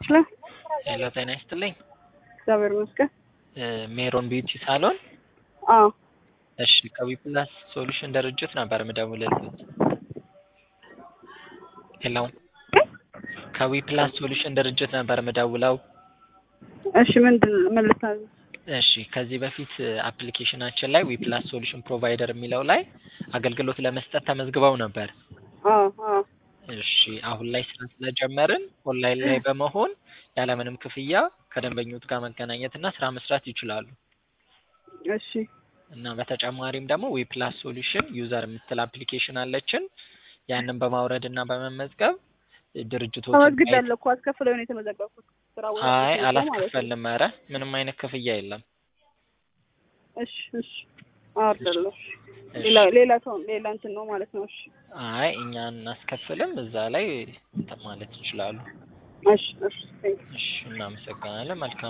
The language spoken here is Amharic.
ይመስላል። ሄሎ ጤና ይስጥልኝ። እግዚአብሔር ይመስገን። እ ሜሮን ቢዩቲ ሳሎን። አዎ እሺ ከዊፕላስ ሶሉሽን ድርጅት ነበር ምደውልልዎት። ሄሎ ከዊፕላስ ሶሉሽን ድርጅት ነበር ምደውለው። እሺ ምንድን ምን ልታዘዝ? እሺ ከዚህ በፊት አፕሊኬሽናችን ላይ ዊፕላስ ሶሉሽን ፕሮቫይደር የሚለው ላይ አገልግሎት ለመስጠት ተመዝግበው ነበር። አዎ አዎ እሺ አሁን ላይ ስራ ስለጀመርን ኦንላይን ላይ በመሆን ያለምንም ክፍያ ከደንበኞች ጋር መገናኘት እና ስራ መስራት ይችላሉ። እሺ እና በተጨማሪም ደግሞ ዊፕላስ ሶሉሽን ዩዘር የምትል አፕሊኬሽን አለችን። ያንን በማውረድ እና በመመዝገብ ድርጅቶች ተመዝግቤያለሁ እኮ አስከፍለው ነው የተመዘገብኩት። ስራ ቦታ አይ ተመዝግቤ ማለት ነው። አላስከፈልም። ኧረ ምንም አይነት ክፍያ የለም። እሺ እሺ አወርዳለሁ። እሺ። ሌላ ሌላ ሰው ሌላ እንትን ነው ማለት ነው። እሺ አይ እኛ እናስከፍልም። እዛ ላይ እንትን ማለት ይችላሉ። እሺ እሺ ቴንክ እሺ እናመሰግናለን። መልካም